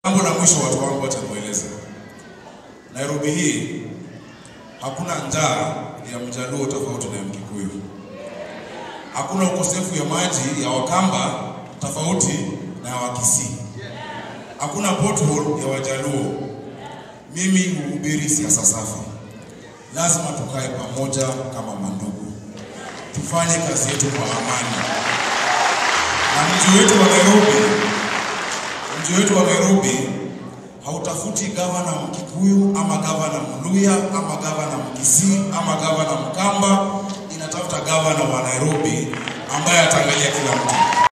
Jambo la mwisho watu wangu watakueleza. Nairobi hii hakuna njaa ya mjaluo tofauti na ya Mkikuyu. Hakuna ukosefu ya maji ya Wakamba tofauti na ya Wakisii. Hakuna pothole ya Wajaluo. Mimi huhubiri siasa safi. Lazima tukae pamoja kama mandugu, tufanye kazi yetu kwa amani, na mji wetu wa Nairobi mji wetu wa Nairobi hautafuti gavana Mkikuyu ama gavana Mluya ama gavana Mkisii ama gavana Mkamba, inatafuta gavana wa Nairobi ambaye ataangalia kila mtu.